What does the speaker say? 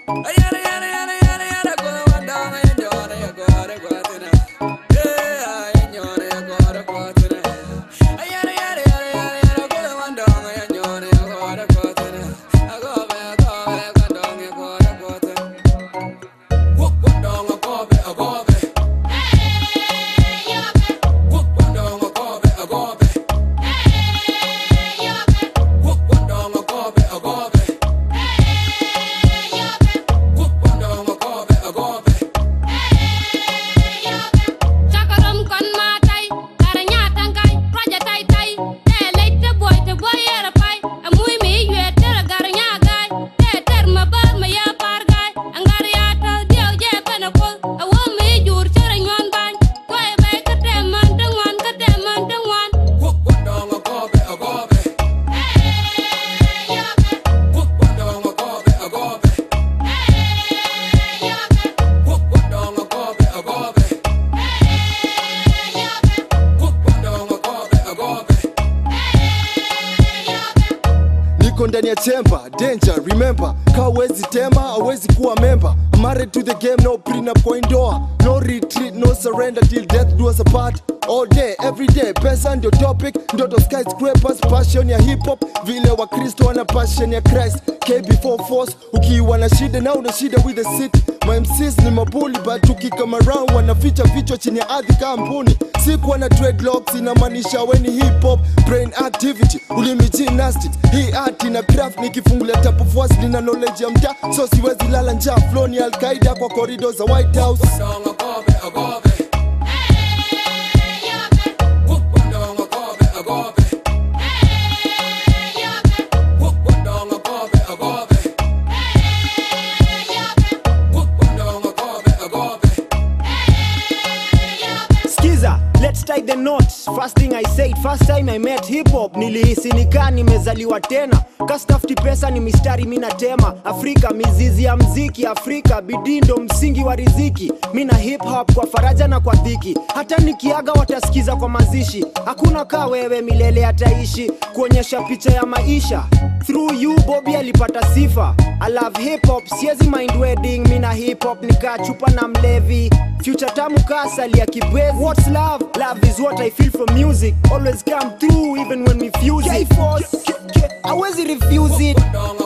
Chakaram kon ma tay, kara nyata ngai, raja tay tay. Te leit te boy te boy era pai. Amui mi yue tere gar nyagai. Te ter ma bar ma ya par gai. Angar ya ta dio je pena kol. Awo mi jur chere nyon bany. Koe bai ka te man te ngwan ka te man te ngwan. niko ndani ya chemba danger remember kawezi tema awezi kuwa member married to the game no prenup kwa indoor no retreat no surrender till death do us apart all day every day pesa ndio topic ndoto skyscrapers passion ya hip hop vile wakristo wana passion ya christ k before force ukiwa na shida na una shida with the city my MCs ni mabuli but ukikama round wanaficha vichwa chini ya ardhi kampuni sikuwa na dreadlocks inamaanisha weni hip hop brain activity ulimi gymnastics hii art na craft nikifungulia tapu force nina knowledge ya mtaa so siwezi lala njaa flow ni alkaida kwa corridors za white house skiza let's tie the knots first thing i said first time i met hip hop nilihisi nikaa nimezaliwa tena kastafti pesa ni mistari minatema afrika mizizi ya mziki afrika bidii ndo msingi wa riziki mina hip hop kwa faraja na kwa dhiki hata nikiaga watasikiza kwa mazishi hakuna kaa wewe milele ataishi kuonyesha picha ya maisha through you bobi alipata sifa i love hip hop siezi mind wedding mina hip hop nikaa chupa na mlevi future tamu kasali ya kibwezi what's love love is what i feel from music always come through even when we fuse it awezi refuse it